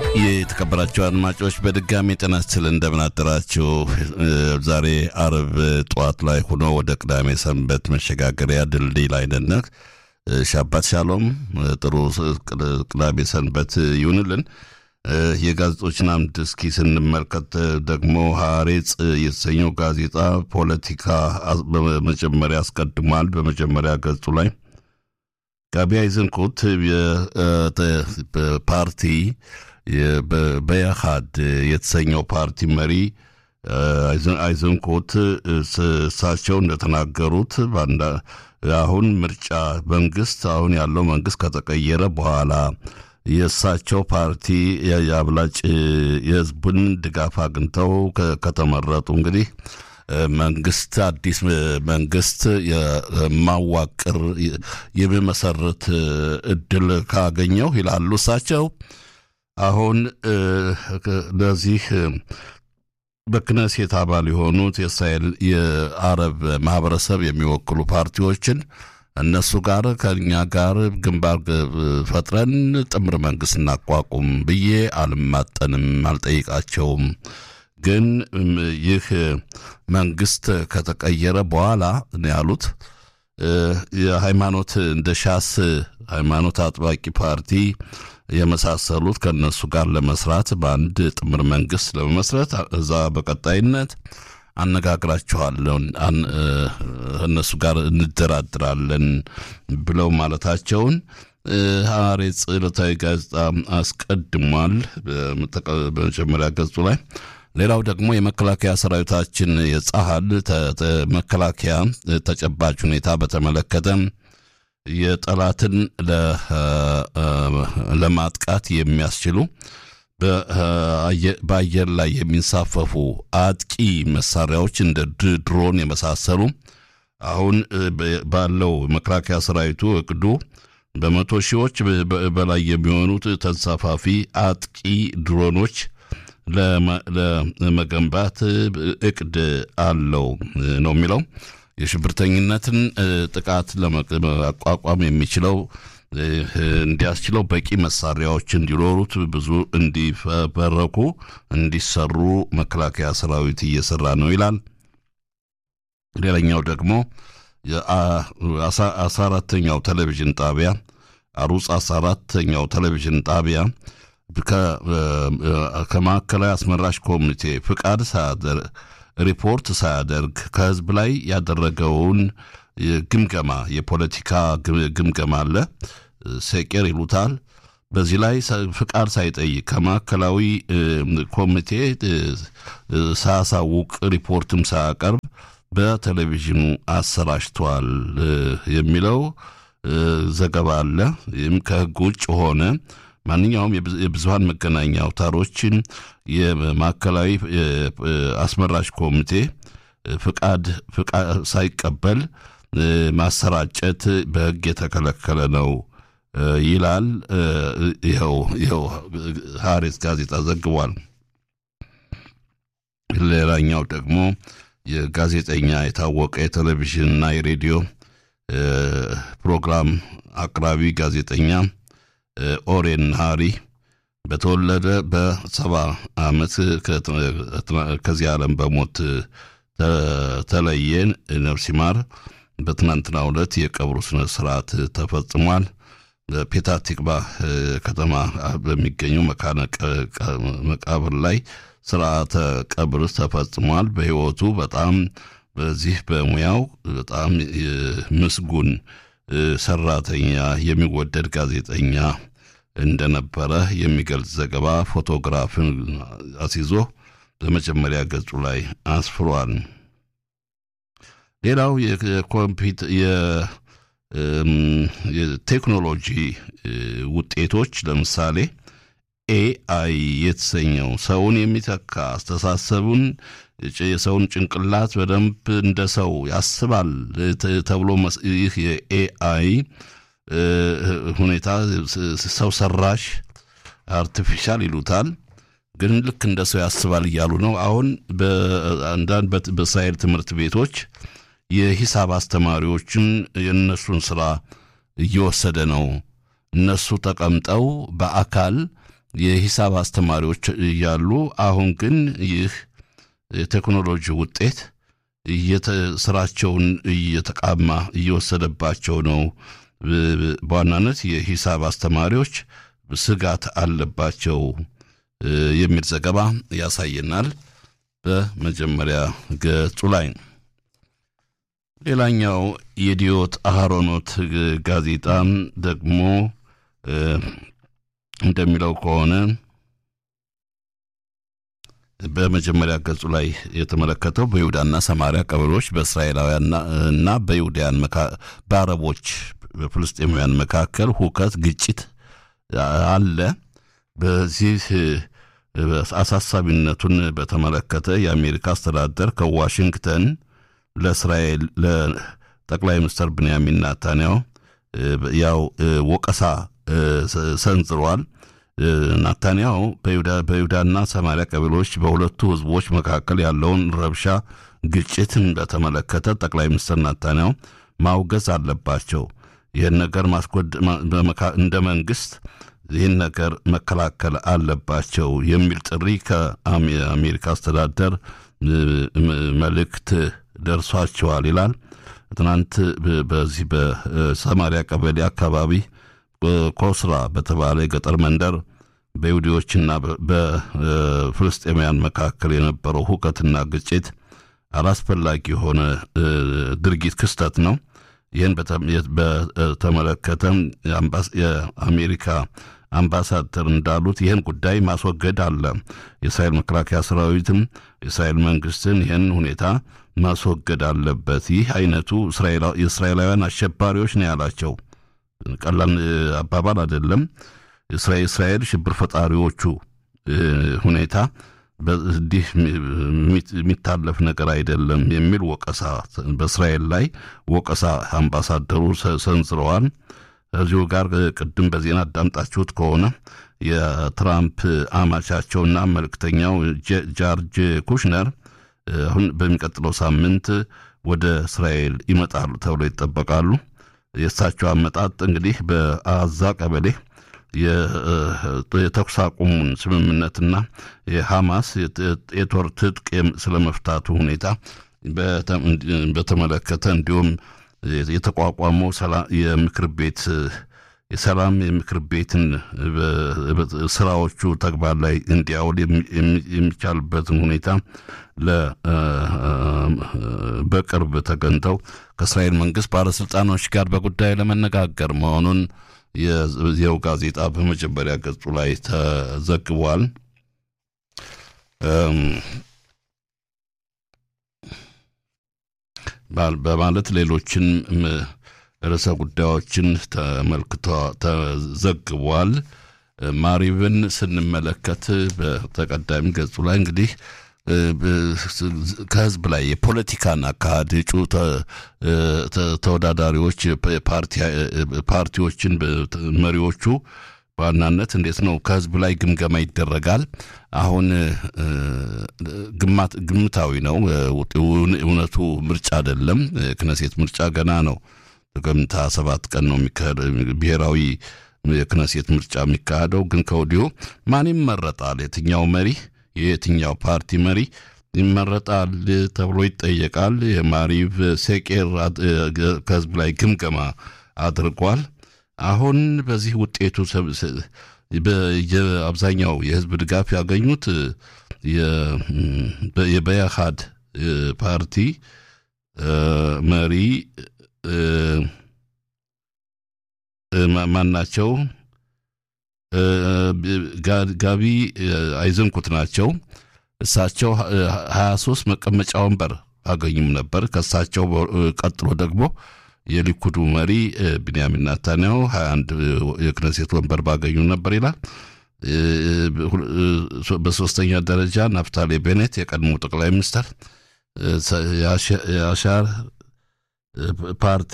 የተከበራቸው አድማጮች በድጋሚ ጤና ይስጥል እንደምን አደራችሁ። ዛሬ አርብ ጠዋት ላይ ሆኖ ወደ ቅዳሜ ሰንበት መሸጋገሪያ ድልድይ ላይ ነን። ሻባት ሻሎም፣ ጥሩ ቅዳሜ ሰንበት ይሁንልን። የጋዜጦችን አምድ እስኪ ስንመልከት ደግሞ ሐሬጽ የተሰኘው ጋዜጣ ፖለቲካ በመጀመሪያ አስቀድሟል። በመጀመሪያ ገጹ ላይ ጋቢ አይዘንኮት ፓርቲ በያሃድ የተሰኘው ፓርቲ መሪ አይዘንኮት እሳቸው እንደተናገሩት አሁን ምርጫ መንግስት አሁን ያለው መንግስት ከተቀየረ በኋላ የእሳቸው ፓርቲ የአብላጭ የህዝቡን ድጋፍ አግኝተው ከተመረጡ እንግዲህ መንግስት አዲስ መንግስት የማዋቅር የሚመሰርት እድል ካገኘው ይላሉ እሳቸው። አሁን ለዚህ በክነሴት አባል የሆኑት የእስራኤል የአረብ ማህበረሰብ የሚወክሉ ፓርቲዎችን እነሱ ጋር ከኛ ጋር ግንባር ፈጥረን ጥምር መንግስት እናቋቁም ብዬ አልማጠንም፣ አልጠይቃቸውም። ግን ይህ መንግስት ከተቀየረ በኋላ ነው ያሉት የሃይማኖት እንደ ሻስ ሃይማኖት አጥባቂ ፓርቲ የመሳሰሉት ከእነሱ ጋር ለመስራት በአንድ ጥምር መንግስት ለመመስረት እዛ በቀጣይነት አነጋግራቸዋለሁ እነሱ ጋር እንደራድራለን ብለው ማለታቸውን ሐሬጽ ዕለታዊ ጋዜጣ አስቀድሟል በመጀመሪያ ገጹ ላይ። ሌላው ደግሞ የመከላከያ ሰራዊታችን የጸሀል መከላከያ ተጨባጭ ሁኔታ በተመለከተ የጠላትን ለማጥቃት የሚያስችሉ በአየር ላይ የሚንሳፈፉ አጥቂ መሳሪያዎች እንደ ድሮን የመሳሰሉ አሁን ባለው መከላከያ ሰራዊቱ እቅዱ በመቶ ሺዎች በላይ የሚሆኑት ተንሳፋፊ አጥቂ ድሮኖች ለመገንባት እቅድ አለው ነው የሚለው። የሽብርተኝነትን ጥቃት ለመቋቋም የሚችለው እንዲያስችለው በቂ መሳሪያዎች እንዲኖሩት ብዙ እንዲፈበረኩ እንዲሰሩ መከላከያ ሰራዊት እየሰራ ነው ይላል። ሌላኛው ደግሞ አስራ አራተኛው ቴሌቪዥን ጣቢያ አሩጽ አስራ አራተኛው ቴሌቪዥን ጣቢያ ከማዕከላዊ አስመራጭ ኮሚቴ ፍቃድ ሪፖርት ሳያደርግ ከህዝብ ላይ ያደረገውን ግምገማ የፖለቲካ ግምገማ አለ፣ ሴቄር ይሉታል። በዚህ ላይ ፍቃድ ሳይጠይቅ ከማዕከላዊ ኮሚቴ ሳያሳውቅ ሪፖርትም ሳያቀርብ በቴሌቪዥኑ አሰራጭቷል የሚለው ዘገባ አለ። ይህም ከህግ ውጭ ሆነ ማንኛውም የብዙሀን መገናኛ አውታሮችን የማዕከላዊ አስመራጭ ኮሚቴ ፍቃድ ሳይቀበል ማሰራጨት በህግ የተከለከለ ነው ይላል። ይኸው ይኸው ሐሬጽ ጋዜጣ ዘግቧል። ሌላኛው ደግሞ የጋዜጠኛ የታወቀ የቴሌቪዥንና የሬዲዮ ፕሮግራም አቅራቢ ጋዜጠኛ ኦሬን ሃሪ በተወለደ በሰባ ዓመት ከዚህ ዓለም በሞት ተለየን። ነፍስ ይማር። በትናንትናው ዕለት የቀብሩ ስነ ስርዓት ተፈጽሟል። በፔታ ቲክቫ ከተማ በሚገኘው መካነ መቃብር ላይ ስርዓተ ቀብር ተፈጽሟል። በህይወቱ በጣም በዚህ በሙያው በጣም ምስጉን ሰራተኛ፣ የሚወደድ ጋዜጠኛ እንደነበረ የሚገልጽ ዘገባ ፎቶግራፍን አስይዞ በመጀመሪያ ገጹ ላይ አስፍሯል። ሌላው የኮምፒውተር የቴክኖሎጂ ውጤቶች ለምሳሌ ኤአይ የተሰኘው ሰውን የሚተካ አስተሳሰቡን የሰውን ጭንቅላት በደንብ እንደ ሰው ያስባል ተብሎ ይህ የኤአይ ሁኔታ ሰው ሰራሽ አርቲፊሻል ይሉታል። ግን ልክ እንደ ሰው ያስባል እያሉ ነው። አሁን በአንዳንድ በእስራኤል ትምህርት ቤቶች የሂሳብ አስተማሪዎችን የእነሱን ስራ እየወሰደ ነው። እነሱ ተቀምጠው በአካል የሂሳብ አስተማሪዎች እያሉ አሁን ግን ይህ የቴክኖሎጂ ውጤት ስራቸውን እየተቃማ እየወሰደባቸው ነው። በዋናነት የሂሳብ አስተማሪዎች ስጋት አለባቸው የሚል ዘገባ ያሳየናል በመጀመሪያ ገጹ ላይ። ሌላኛው የዲዮት አህሮኖት ጋዜጣ ደግሞ እንደሚለው ከሆነ በመጀመሪያ ገጹ ላይ የተመለከተው በይሁዳና ሰማሪያ ቀበሌዎች በእስራኤላውያን እና በይሁዳያን በአረቦች በፍልስጤማውያን መካከል ሁከት፣ ግጭት አለ። በዚህ አሳሳቢነቱን በተመለከተ የአሜሪካ አስተዳደር ከዋሽንግተን ለእስራኤል ለጠቅላይ ሚኒስትር ብንያሚን ናታንያሁ ያው ወቀሳ ሰንዝሯል። ናታንያሁ በይሁዳና ሰማሪያ ቀበሌዎች በሁለቱ ህዝቦች መካከል ያለውን ረብሻ፣ ግጭትን በተመለከተ ጠቅላይ ሚኒስትር ናታንያሁ ማውገዝ አለባቸው። ይህን ነገር ማስጎድ እንደ መንግስት ይህን ነገር መከላከል አለባቸው የሚል ጥሪ ከአሜሪካ አስተዳደር መልእክት ደርሷቸዋል ይላል። ትናንት በዚህ በሰማሪያ ቀበሌ አካባቢ ኮስራ በተባለ የገጠር መንደር በይሁዲዎችና በፍልስጤማውያን መካከል የነበረው ሁከትና ግጭት አላስፈላጊ የሆነ ድርጊት ክስተት ነው። ይህን በተመለከተ የአሜሪካ አምባሳደር እንዳሉት ይህን ጉዳይ ማስወገድ አለ። የእስራኤል መከላከያ ሰራዊትም የእስራኤል መንግስትን ይህን ሁኔታ ማስወገድ አለበት። ይህ አይነቱ የእስራኤላውያን አሸባሪዎች ነው ያላቸው። ቀላል አባባል አይደለም። እስራኤል ሽብር ፈጣሪዎቹ ሁኔታ እንዲህ የሚታለፍ ነገር አይደለም የሚል ወቀሳ በእስራኤል ላይ ወቀሳ አምባሳደሩ ሰንዝረዋል። እዚሁ ጋር ቅድም በዜና አዳምጣችሁት ከሆነ የትራምፕ አማቻቸውና መልእክተኛው ጃርጅ ኩሽነር አሁን በሚቀጥለው ሳምንት ወደ እስራኤል ይመጣሉ ተብሎ ይጠበቃሉ። የእሳቸው አመጣጥ እንግዲህ በአዛ ቀበሌ የተኩስ አቁሙን ስምምነትና የሐማስ የጦር ትጥቅ ስለመፍታቱ ሁኔታ በተመለከተ እንዲሁም የተቋቋመው የምክር ቤት የሰላም የምክር ቤትን ስራዎቹ ተግባር ላይ እንዲያውል የሚቻልበትን ሁኔታ በቅርብ ተገኝተው ከእስራኤል መንግስት ባለስልጣኖች ጋር በጉዳዩ ለመነጋገር መሆኑን የዚያው ጋዜጣ በመጀመሪያ ገጹ ላይ ተዘግቧል። በማለት ሌሎችን ርዕሰ ጉዳዮችን ተመልክቶ ተዘግቧል። ማሪብን ስንመለከት በተቀዳሚ ገጹ ላይ እንግዲህ ከህዝብ ላይ የፖለቲካን አካሄድ እጩ ተወዳዳሪዎች ፓርቲዎችን መሪዎቹ በዋናነት እንዴት ነው ከህዝብ ላይ ግምገማ ይደረጋል። አሁን ግምታዊ ነው፣ እውነቱ ምርጫ አይደለም። ክነሴት ምርጫ ገና ነው። ጥቅምት ሰባት ቀን ነው ብሔራዊ የክነሴት ምርጫ የሚካሄደው። ግን ከወዲሁ ማን ይመረጣል፣ የትኛው መሪ የየትኛው ፓርቲ መሪ ይመረጣል ተብሎ ይጠየቃል። የማሪቭ ሴቄር ከህዝብ ላይ ግምገማ አድርጓል። አሁን በዚህ ውጤቱ አብዛኛው የህዝብ ድጋፍ ያገኙት የበያሃድ ፓርቲ መሪ ማን ናቸው? ጋቢ አይዘንኩት ናቸው። እሳቸው ሀያ ሶስት መቀመጫ ወንበር አገኙም ነበር። ከእሳቸው ቀጥሎ ደግሞ የሊኩዱ መሪ ቢንያሚን ናታንያሁ ሀያ አንድ የክነሴት ወንበር ባገኙ ነበር ይላል። በሶስተኛ ደረጃ ናፍታሌ ቤኔት የቀድሞ ጠቅላይ ሚኒስትር የአሻር ፓርቲ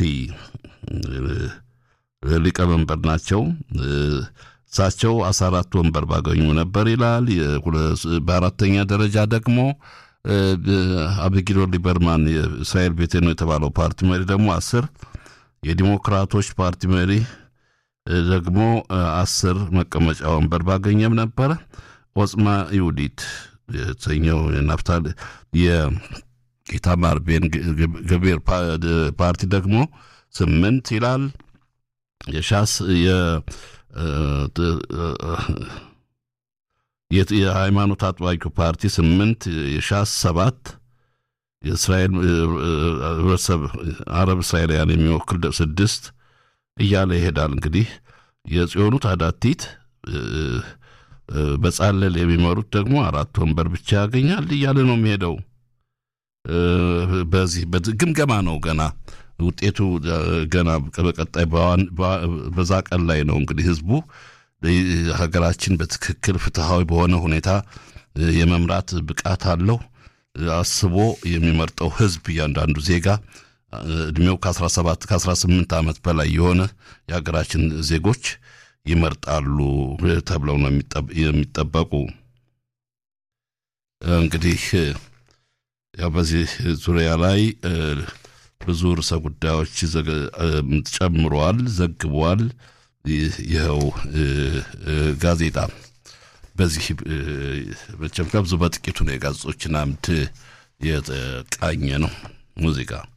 ሊቀመንበር ናቸው። እሳቸው አስራ አራት ወንበር ባገኙ ነበር ይላል። በአራተኛ ደረጃ ደግሞ አብጊዶር ሊበርማን የእስራኤል ቤቴ ነው የተባለው ፓርቲ መሪ ደግሞ አስር የዲሞክራቶች ፓርቲ መሪ ደግሞ አስር መቀመጫ ወንበር ባገኘም ነበረ። ኦጽማ ይሁዲት የተሰኘው ናፍታል የኢታማር ቤን ገቤር ፓርቲ ደግሞ ስምንት ይላል። የሻስ የሃይማኖት አጥባቂው ፓርቲ ስምንት የሻስ ሰባት የእስራኤል ህብረተሰብ አረብ እስራኤላውያን የሚወክል ስድስት እያለ ይሄዳል። እንግዲህ የጽዮኑ ታዳቲት በጻለል የሚመሩት ደግሞ አራት ወንበር ብቻ ያገኛል እያለ ነው የሚሄደው። በዚህ ግምገማ ነው ገና ውጤቱ ገና በቀጣይ በዛ ቀን ላይ ነው እንግዲህ ህዝቡ ሀገራችን በትክክል ፍትሐዊ በሆነ ሁኔታ የመምራት ብቃት አለው አስቦ የሚመርጠው ህዝብ እያንዳንዱ ዜጋ እድሜው ከ17 ከ18 ዓመት በላይ የሆነ የሀገራችን ዜጎች ይመርጣሉ ተብለው ነው የሚጠበቁ። እንግዲህ ያው በዚህ ዙሪያ ላይ ብዙ ርዕሰ ጉዳዮች ጨምሯል፣ ዘግቧል። ይኸው ጋዜጣ በዚህ መቼም ከብዙ በጥቂቱ ነው የጋዜጦችን አምድ የቃኘ ነው ሙዚቃ